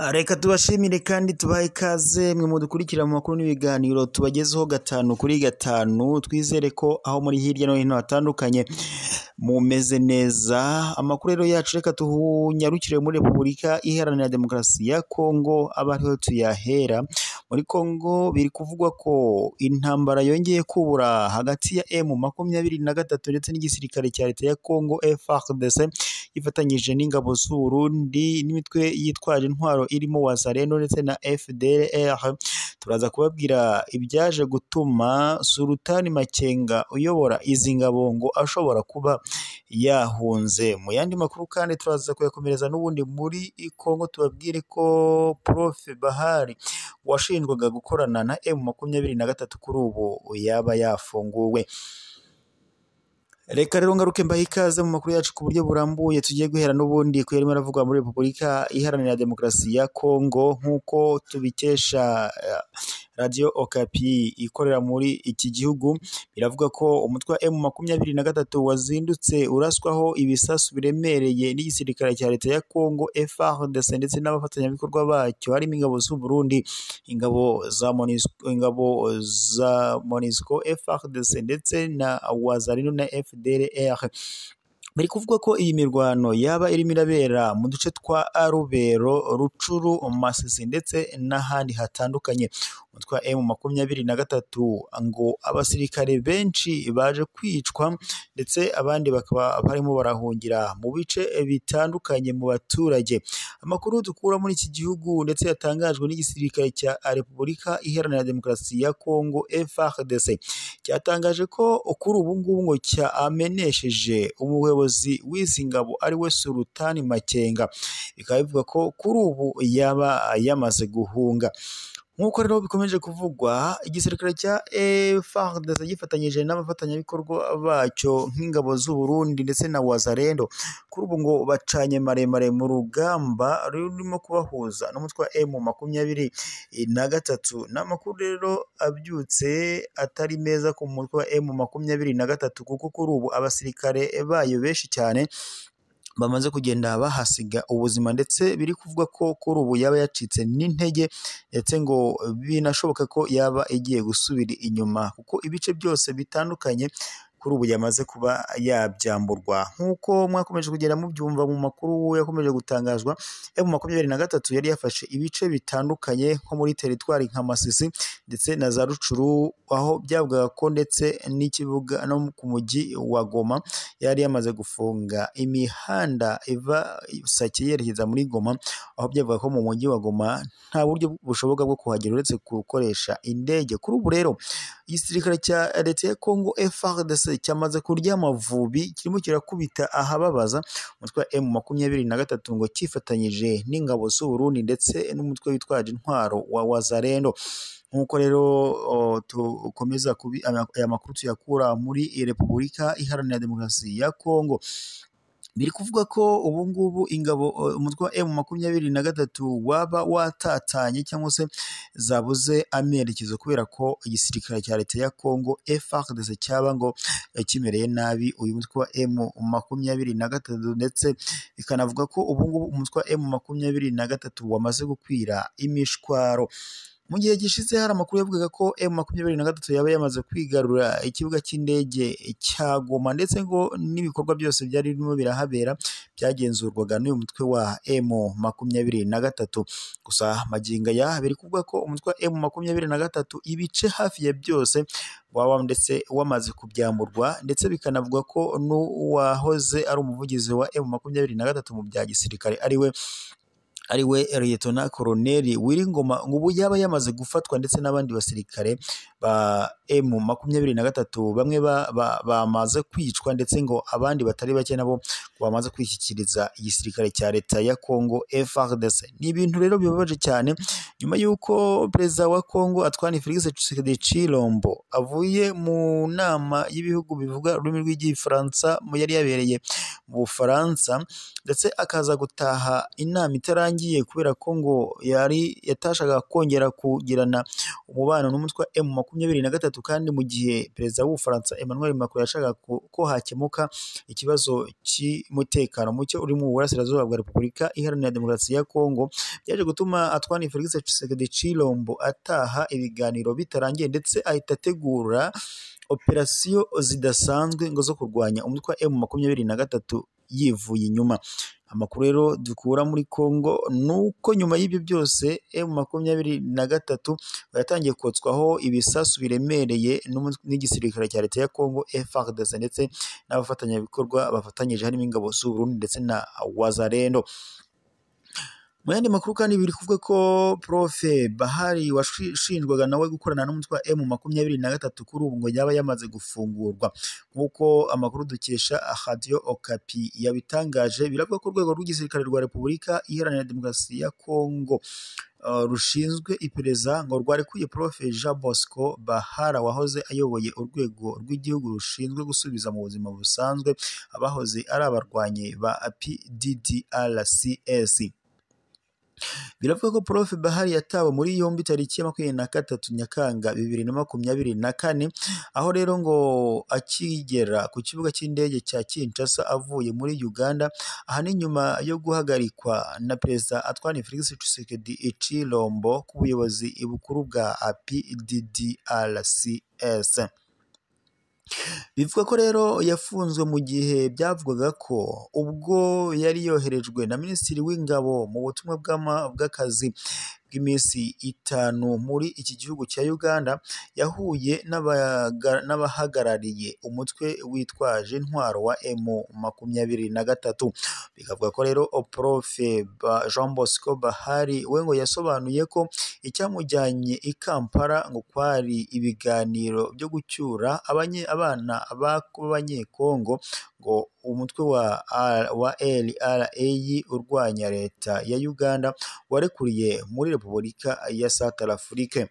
Ah, Reka tubashimire kandi tubahe ikaze mwe mudukurikira mu makuru n'ibiganiro tubagezeho gatanu kuri gatanu twizere ko aho muri hirya no hino hatandukanye mumeze neza amakuru rero yacu reka tunyarukire muri repubulika iharanira demokarasi ya kongo aba ariho tuyahera muri kongo biri kuvugwa ko intambara yongeye kubura hagati ya emu makumyabiri na gatatu ndetse n'igisirikare cya leta ya kongo FARDC ifatanyije n'ingabo z'Uburundi n'imitwe yitwaje intwaro irimo Wazalendo ndetse na FDLR turaza kubabwira ibyaje gutuma Sultani Makenga uyobora izi ngabo ngo ashobora kuba yahunze mu yandi makuru kandi turaza kuyakomereza n'ubundi muri Kongo tubabwire ko Prof Bahari washinjwaga gukorana na M makumyabiri na gatatu kuri ubu yaba yafunguwe Reka rero ngaruke mbahe ikaze mu makuru yacu ku buryo burambuye tugiye guhera n'ubundi ku yarimo aravugwa muri Repubulika Iharanira Demokarasi ya Kongo nk'uko tubikesha eh, Radio Okapi ikorera muri iki gihugu biravuga ko umutwe wa M makumyabiri na gatatu wazindutse uraswaho ibisasu biremereye n'igisirikare cya leta ya Kongo FARDC ndetse n'abafatanyabikorwa bacyo harimo ingabo z'u Burundi ingabo za MONUSCO ingabo za MONUSCO FARDC ndetse na Wazalendo na FDLR bari kuvuga ko iyi mirwano yaba irimo irabera mu duce twa Rubero, Rucuru, Masisi ndetse n'ahandi hatandukanye umutwe wa M makumyabiri na gatatu ngo abasirikare benshi baje kwicwa ndetse abandi bakaba barimo barahungira mu bice bitandukanye mu baturage amakuru dukura muri iki gihugu ndetse yatangajwe n'igisirikare cya Repubulika Iharanira Demokarasi ya Kongo FARDC cyatangaje ko kuri ubu ngubu ngo cyamenesheje umuyobozi w'izi ngabo ari we Sultani Makenga bikaba bivuga ko kuri ubu yaba yamaze guhunga nk'uko rero bikomeje kuvugwa igisirikare cya FARDC gifatanyije n'abafatanyabikorwa bacyo nk'ingabo z'u Burundi ndetse na Wazalendo kuri ubu ngo bacanye maremare mu rugamba rurimo kubahuza n'umutwe wa M makumyabiri na gatatu ni amakuru rero abyutse atari meza ku mutwe wa M makumyabiri na gatatu kuko kuri ubu abasirikare bayo benshi cyane bamaze kugenda bahasiga ubuzima ndetse biri kuvugwa ko kuri ubu yaba yacitse n'intege ndetse ngo binashoboka ko yaba igiye gusubira inyuma kuko ibice byose bitandukanye kuri ubu yamaze kuba yabyamburwa nk'uko mwakomeje kugenda mubyumva mu makuru yakomeje gutangazwa M makumyabiri na gatatu yari yafashe ibice bitandukanye nko muri teritwari nka Masisi ndetse na za Rucuru aho byavugaga ko ndetse n'ikibuga no ku mujyi wa Goma yari yamaze gufunga imihanda iva Sake yerekeza muri Goma aho byavuga ko mu mujyi wa Goma nta buryo bushoboka bwo kuhagera uretse gukoresha indege kuri ubu rero igisirikare cya leta ya Kongo FARDC cyamaze kurya amavubi kirimo kirakubita ahababaza umutwe wa M makumyabiri na gatatu ngo cyifatanyije n'ingabo z'u Burundi ndetse n'umutwe witwaje intwaro wa Wazalendo nk'uko rero o, dukomeza kubi ama- aya makuru tuyakura muri Repubulika Iharanira Demokarasi ya Kongo biri kuvuga ko ubu ngubu ingabo eh, umutwe wa M makumyabiri na gatatu waba watatanye cyangwa se zabuze amerekezo kubera ko igisirikare cya leta ya Kongo FARDC cyaba ngo eh, kimereye nabi uyu mutwe wa M makumyabiri na gatatu ndetse bikanavuga ko ubu ngubu umutwe wa M makumyabiri na gatatu wamaze gukwira imishwaro mu gihe gishize hari amakuru yavugaga ko M makumyabiri na gatatu yaba yamaze kwigarura ikibuga cy'indege cya Goma ndetse ngo n'ibikorwa byose byari birimo birahabera byagenzurwaga n'uyu mutwe wa M makumyabiri na gatatu gusa magingo aya biri kuvuga ko umutwe wa M makumyabiri na gatatu ibice hafi ya byose waba ndetse wamaze kubyamburwa ndetse bikanavuga ko n'uwahoze ari umuvugizi wa M makumyabiri na gatatu mu bya gisirikare ari we ari we Liyetona Koloneli Wiringoma ngo ubu yaba yamaze gufatwa ndetse n'abandi basirikare ba M makumyabiri na gatatu bamwe ba- ba- bamaze kwicwa ndetse ngo abandi batari bake nabo ngo bamaze kwishyikiriza igisirikare cya leta ya Kongo FARDC ni ibintu rero bibabaje cyane nyuma y'uko perezida wa Kongo Antoine Felix Tshisekedi Chilombo avuye mu nama y'ibihugu bivuga ururimi rw'igifaransa mu yari yabereye mu Bufaransa ndetse akaza gutaha inama itarangiye rishingiye kubera ko ngo yari yatashakaga kongera kugirana umubano n'umutwe wa emu makumyabiri na gatatu kandi mu gihe perezida w'ubufaransa Emmanuel Macron yashakaga ko- ko hakemuka ikibazo cy'umutekano muke uri mu burasirazuba bwa repubulika iharanira demokarasi ya kongo byaje gutuma atwani felix tshisekedi chilombo ataha ibiganiro bitarangiye ndetse ahita ategura operasiyo zidasanzwe ngo zo kurwanya umutwe wa emu makumyabiri na gatatu yivuye inyuma amakuru rero dukura muri congo ni uko nyuma y'ibyo byose emu makumyabiri na gatatu yatangiye kotswaho ibisasu biremereye n'umu- n'igisirikare cya leta ya congo frdc ndetse n'abafatanyabikorwa bafatanyije harimo ingabo z'u Burundi ndetse na wazarendo mu yandi makuru kandi biri kuvuga ko profe bahari washinjwaga nawe gukorana n'umutwe wa emu makumyabiri na gatatu kuri ubu ngo yaba yamaze gufungurwa nk'uko amakuru dukesha radiyo okapi yabitangaje biravuga ko urwego rw'igisirikare rwa repubulika iharanira demokarasi ya kongo eh, rushinzwe iperereza ngo rwarekuye profe jean bosco bahara wahoze ayoboye urwego rw'igihugu rushinzwe gusubiza mu buzima busanzwe abahoze ari abarwanyi ba pddrcs biravuga ko prof bahari yatawe muri yombi tariki ya makumyabiri na gatatu nyakanga bibiri na makumyabiri na kane aho rero ngo akigera ku kibuga cy'indege cya kinshasa avuye muri uganda aha ni nyuma yo guhagarikwa na perezida atwani felix tshisekedi icilombo ku buyobozi bukuru bwa pddrcs Bivuga ko rero yafunzwe mu gihe byavugaga ko ubwo yari yoherejwe na Minisitiri w'Ingabo mu butumwa bw'ama- bw'akazi bw'iminsi itanu muri iki gihugu cya Uganda, yahuye n'abaga- n'abahagarariye umutwe witwaje intwaro wa emu makumyabiri na gatatu. Bikavuga ko rero Profe Ba- Jean Bosco Bahari we ngo yasobanuye ko icyamujyanye i Kampala ngo kwari ibiganiro byo gucyura abanye, abana bako- b'abanyekongo ngo umutwe wa, R- wa LRA urwanya leta ya Uganda warekuriye muri Repubulika ya Central Afrique.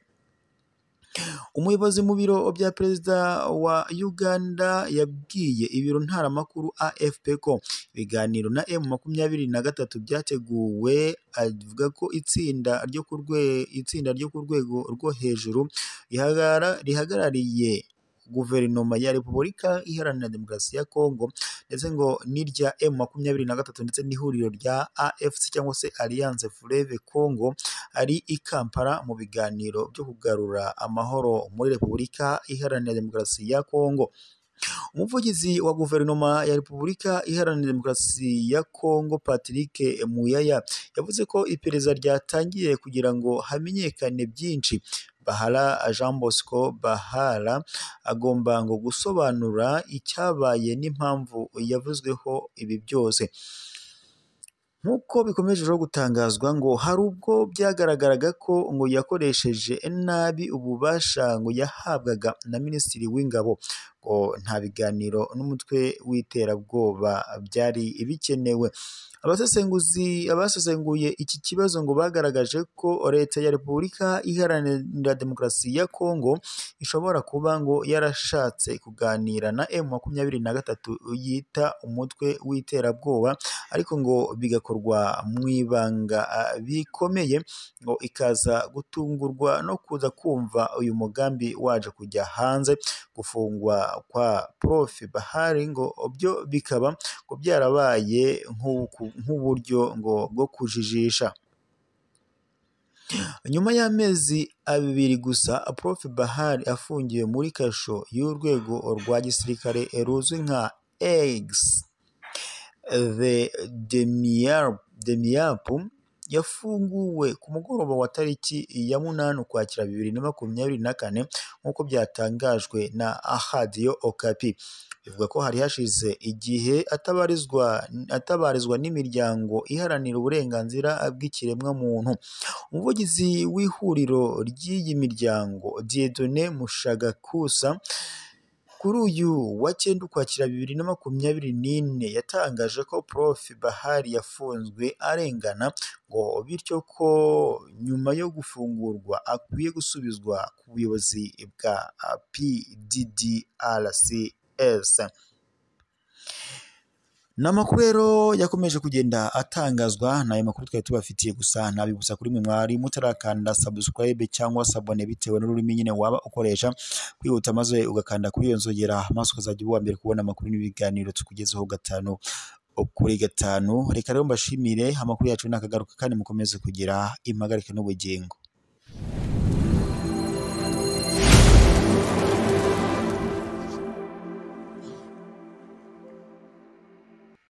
Umuyobozi mu biro bya perezida wa Uganda yabwiye ibiro ntaramakuru AFP ko ibiganiro na M makumyabiri na gatatu byateguwe avuga ko itsinda ryo ku rwe- itsinda ryo ku rwego rwo hejuru rihagara- rihagarariye guverinoma ya repubulika iharanira demokarasi ya kongo ndetse ngo n'irya M makumyabiri na gatatu ndetse n'ihuriro rya AFC cyangwa se Alliance Fleuve Congo ari i Kampala mu biganiro byo kugarura amahoro muri Repubulika Iharanira Demokarasi ya Kongo. Umuvugizi wa guverinoma ya Repubulika Iharanira Demokarasi ya Kongo Patrick Muyaya yavuze ko iperereza ryatangiye kugira ngo hamenyekane byinshi. Bahara Jean Bosco Bahara agomba ngo gusobanura icyabaye n'impamvu yavuzweho ibi byose. Nk'uko bikomeje rero gutangazwa ngo hari ubwo byagaragaraga ko ngo yakoresheje nabi ububasha ngo yahabwaga na Minisitiri w'Ingabo ngo nta biganiro n'umutwe w'iterabwoba byari bikenewe. Abasesenguzi abasesenguye iki kibazo ngo bagaragaje ko Leta ya Repubulika Iharanira Demokarasi ya Kongo ishobora kuba ngo yarashatse kuganira na M makumyabiri na gatatu yita umutwe w'iterabwoba ariko ngo bigakorwa mu ibanga ah, bikomeye ngo ikaza gutungurwa no kuza kumva uyu mugambi waje kujya hanze gufungwa kwa prof bahari ngo byo bikaba ngo byarabaye nk'uku- nk'uburyo ngo bwo kujijisha nyuma y'amezi abiri gusa prof bahari afungiwe muri kasho y'urwego rwa gisirikare ruzwi nka egisi The Demiap, Demiap yafunguwe ku mugoroba wa tariki ya munani ukwakira bibiri na makumyabiri na kane nk'uko byatangajwe na Ahadiyo Okapi. Bivuga ko hari hashize igihe atabarizwa atabarizwa n'imiryango iharanira uburenganzira bw'ikiremwamuntu. Umuvugizi w'ihuriro ry'iyi miryango Dieudonne Mushagakusa kuri uyu wa cyenda ukwakira bibiri na makumyabiri n'ine yatangaje ko Prof Bahari yafunzwe arengana ngo bityo ko nyuma yo gufungurwa akwiye gusubizwa ku buyobozi bwa PDDRCS. ni amakuru rero yakomeje kugenda atangazwa ni ayo makuru twari tubafitiye gusa ntabibutsa kuri mwe mwari mutarakanda subscribe cyangwa sabone bitewe n'ururimi nyine waba ukoresha kwihuta maze ugakanda kuri iyo nzogera maze ukazajya uba uwa mbere kubona amakuru n'ibiganiro tukugezeho gatanu kuri gatanu reka rero mbashimire amakuru yacu ntakagaruka kandi mukomeze kugira impagarike n'ubugingo